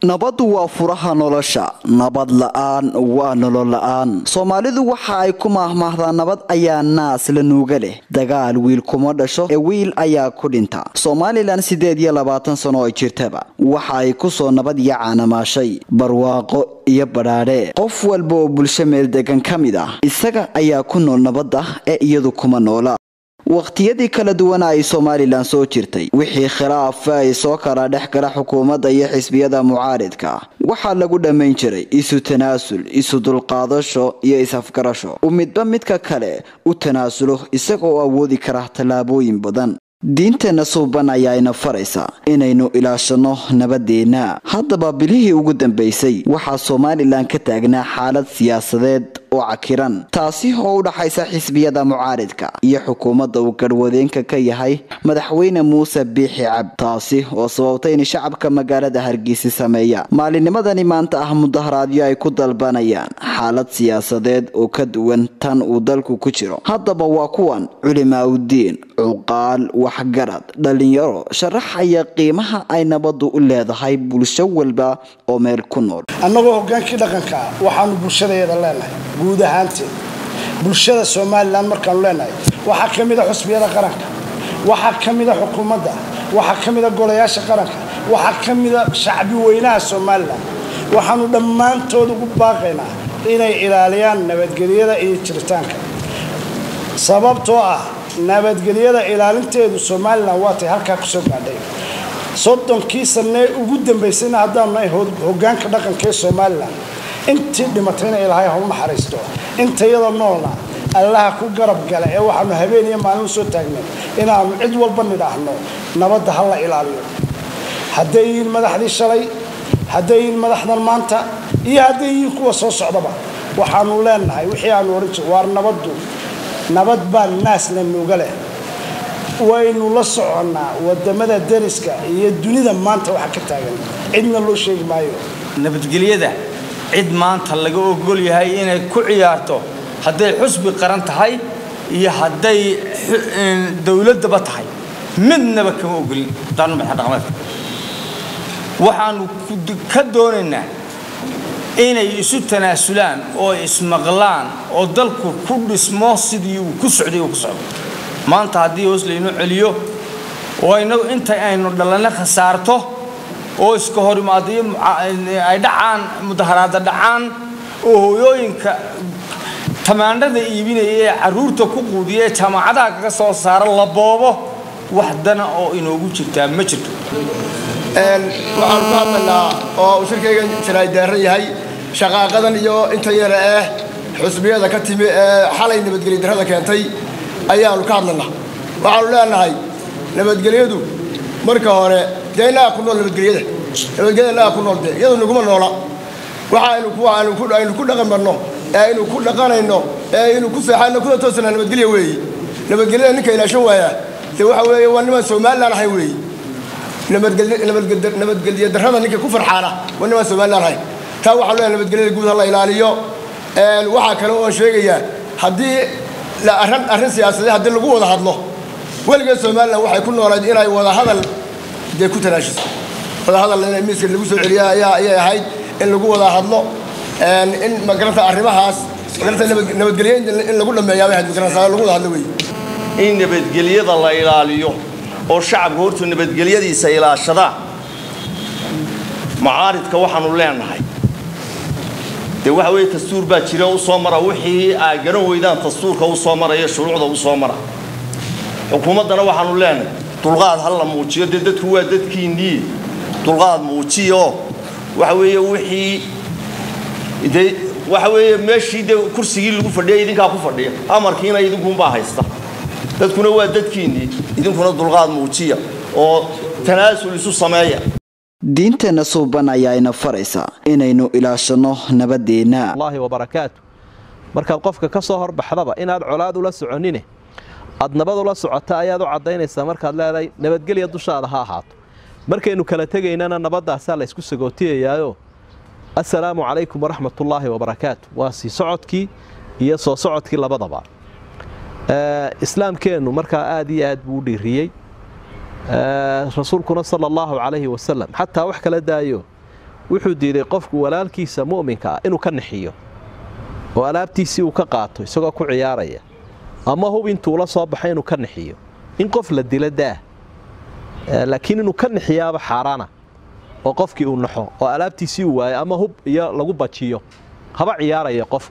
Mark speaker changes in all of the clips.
Speaker 1: nabaddu waa furaha nolosha nabad la-aan waa nolol la-aan soomaalidu waxa ay ku maahmaahdaa nabad ayaa naas la nuuga leh dagaal wiil kuma dhasho ee wiil ayaa ku dhinta somalilan siddeed iyo labaatan sano ay jirtaba waxa ay kusoo nabad iyo caanamaashay barwaaqo iyo badhaadhe qof walba oo bulsho meel degan ka mid ah isaga ayaa ku nool nabadda ee iyadu kuma noola waqtiyadii kala duwana ay somalilan soo jirtay wixii khilaafa ay soo kala dhex gala xukuumadda iyo xisbiyada mucaaridka waxaa lagu dhammayn jiray isu tanaasul isu dulqaadasho iyo is-afgarasho uu midba midka kale u tanaasulo isagaoo awoodi kara tallaabooyin badan diinteenna suuban ayaayna faraysa inaynu ilaashanno nabadeenna haddaba bilihii ugu dambaysay waxaa somalilan ka taagnaa xaalad siyaasadeed oo cakiran taasi oo u dhaxaysa xisbiyada mucaaridka iyo xukuumadda uu garhwadeenka ka yahay madaxweyne muuse biixi cab taasi oo sababtay in shacabka magaalada hargeysa sameeya maalinimadani maanta ah mudaharaadyo ay ku dalbanayaan xaalad siyaasadeed oo ka duwan tan uu dalku ku jiro haddaba waa kuwan culimaaudiin cuqaal waxgarad dhalinyaro sharaxaya qiimaha ay nabaddu u leedahay bulsho walba oo meel ku nool
Speaker 2: annagoo hogaankii dhaqanka ah waxaanu bulshadeeda leenahay guud ahaanteed bulshada somalilan markaanu leenahay waxaa ka mida xusbiyada qaranka waxaa ka mida xukuumadda waxaa ka mida golayaasha qaranka waxaa ka mida shacbi weynaha somalilan waxaanu dhammaantood ugu baaqaynaa inay ilaaliyaan nabadgelyada iyo jiritaanka sababtoo ah nabadgelyada ilaalinteedu somalilan waatay halkaa kusoo gaadhay soddonkii sanee ugu dambaysayna haddaanu nahay hogaanka dhaqanka ee somalilan intii dhimatayna ilaahay ha u naxariisto intayada noolna allaha ku garab gala ee waxaanu habeen iyo maalin usoo taagnay inaanu cid walba nidhaahno nabadda ha la ilaaliyo hadday yihiin madaxdii shalay hadday yihiin madaxdan maanta iyo hadday yihiin kuwa soo socdaba waxaanu leenahay wixii aanu ohan jir waar nabaddu nabad baa naasna nuuga leh waynu la soconnaa wadamada dariska iyo dunida maanta waxa ka taagan cidna loo sheegi maayo
Speaker 3: nabadgelyada cid maanta laga ogol yahay inay ku ciyaarto hadday xusbi qaran tahay iyo hadday dowladaba tahay midnaba kama ogolin daanumadaxdhaqameedka waxaanu ka doonaynaa inay isu tanaasulaan oo ismaqlaan oo dalku ku dhismo sidii uu ku socday uu ku socdo maanta haddii hoos laynu celiyo oo inagu inta aynu dhalanno khasaarto oo iska hor imaadayo ay dhacaan mudaharaada dhacaan oo hooyooyinka tamaandhada iibinaya ee carruurta ku quudiya ee jaamacadaha kaga soo saara la boobo wax dana oo inoogu jirtaa ma jirto
Speaker 4: waxaanu ku hadlaynaa oo uu shirkaygan jaraaydaara yahay shaqaaqadan iyo inta yara eh xusbiyada ka timi ee xalay nabadgelya darrada keentay ayaanu ka hadlaynaa waxaanu leenahay nabadgelyadu marka hore dee innaga ku nool nabadgelyada nabadgelyada innaga ku nool dee iyadu naguma noola waxa aynu ku aynu ku dhaqan marno ee aynu ku dhaqanayno ee aynu ku seexayno kuna toosana nabadgelya weeye nabadgelyada ninka ilaashan waaya dee waxa weeye waa niman somalilan ahayn weeye nabadgelya darrada ninka ku farxaana waa niman somalilan ahayn taa waxaan leeyahay nabadgelyada guud ha la ilaaliyo waxaa kale oo sheegayaa haddii arrin arrin siyaasadeed haddii lagu wada hadlo weligeed somalilan waxay ku noolayd inay wada hadal dee ku tanaashiso wada hadal in miiska lagu soo celiya ayaa ayay ahayd in lagu wada hadlo in magaranta arrimahaas magaranta nabadgelyo in lagu dhameeyaa bay ahayd magaranta lagu wada hadlo weeye
Speaker 5: in nabadgelyada la ilaaliyo oo shacabka hortu nabadgelyadiisa ilaashadaan mucaaridka waxaanu leenahay dee waxa weeye dastuur baa jira u soo mara wixii aa garan weydaan dastuurka u soo maraya shuruucda u soo mara xukuumaddana waxaanu leenahay dulqaad ha la muujiyo dee dadku waa dadkiinnii dulqaad muujiyo waxa weeye wixii dee waxa weeye meeshii dee kursigii lagu fadhiya idinkaa ku fadhiya amarkiina idinkunbaa haysta dadkuna waa dadkiinnii idinkuna dulqaad muujiya oo tanaasul isu sameeya
Speaker 1: diinteenna suuban ayaayna faraysa inaynu ilaashanno nabadeenna
Speaker 6: allahi wabarakaatu markaad qofka ka soo horbaxdaba inaad colaad ula soconine aad nabad ula socota ayaad u caddaynaysaa markaad leedahay nabadgelya dushaada ha ahaato markaynu kala tegaynana nabaddaasaa laysku sagootiyayaayoo assalaamu calaykum waraxmatullaahi wabarakaatu waa sii socodkii iyo soo socodkii labadaba islaamkeennu markaa aad iyo aad buu u dhiiriyey rasuulkuna sala allahu calayhi wasalam xataa wax kala daayo wuxuu diiday qofku walaalkiisa mu'minka ah inuu ka nixiyo oo alaabtiisii uu ka qaato isagoo ku ciyaaraya ama hub intuu la soo baxay inuu ka nixiyo in qof la dilo daah laakiin inuu ka nixiyaaba xaaraana oo qofkii uu naxo oo alaabtiisii uu waayo ama hub iyo lagu bajiyo haba ciyaaraya qof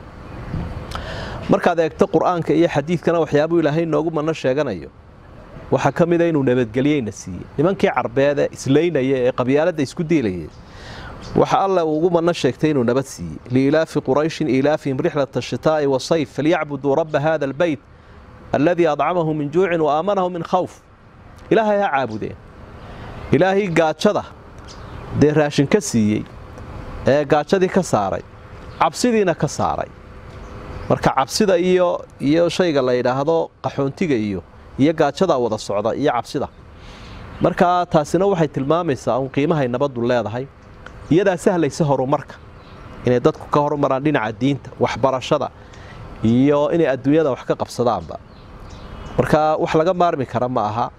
Speaker 6: markaad eegto qur'aanka iyo xadiidkana waxyaabuu ilaahay noogu manno sheeganayo waxaa ka mida inuu nabadgelyeyna siiyey nimankii carbeed ee islaynaya ee qabyaaladda isku diilayay waxa alle ugu manno sheegtay inuu nabad siiyey liilaafi qurayshin iilaafihim rixlata ashitaa'i wasayf falyacbuduu rabba hada albeyt alladii adcamahum min juucin wa aamanahum min khawf ilaahay ha caabudeen ilaahay gaajada dee raashin ka siiyey ee gaajadii ka saaray cabsidiina ka saaray marka cabsida iyo iyo shayga la yidhaahdo qaxoontiga iyo iyo gaajadaa wada socda iyo cabsida markaa taasina waxay tilmaamaysaa uun qiimahay nabaddu leedahay iyadaa sahlaysa horumarka inay dadku ka horumaraan dhinaca diinta waxbarashada iyo inay adduunyada wax ka qabsadaanba marka wax laga maarmi kara ma aha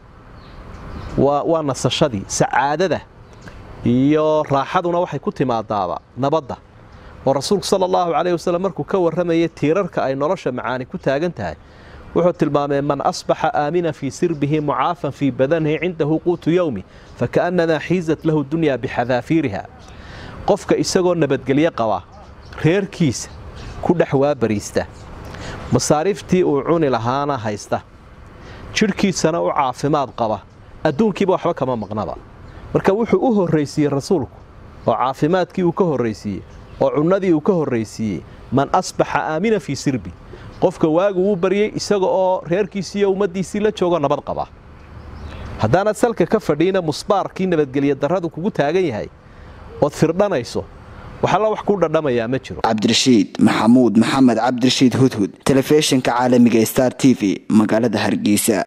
Speaker 6: waa nasashadii sacaadada iyo raaxaduna waxay ku timaadaaba nabadda oo rasuulku sala allahu calayh wasallam markuu ka warramayay tiirarka ay nolosha macaani ku taagan tahay wuxuu tilmaamay man asbaxa aamina fii sirbihi mucaafan fii badanihi cindahu quutu yowmi fakaannamaa xiizat lahu dunyaa bixadaafiiriha qofka isagoo nabadgelyo qaba reerkiisa ku dhex waabariista masaariiftii uu cuni lahaana haysta jidhkiisana u caafimaad qaba adduunkiiba waxba kama maqnaba marka wuxuu u horraysiiyey rasuulku oo caafimaadkii uu ka horraysiiyey oo cunnadii uu ka horraysiiyey man asbaxa aamina fii sirbi qofka waagu uu baryey isaga oo reerkiisii iyo ummaddiisii la joogo nabad qaba haddaanaad salka ka fadhiina musbaarkii nabadgelya darradu kugu taagan yahay ood firdhanayso waxalla wax ku dhadhamayaa ma jiro
Speaker 1: cabdirashiid maxamuud maxamed cabdirashiid hudhud telefishinka caalamiga star t v magaalada hargeysa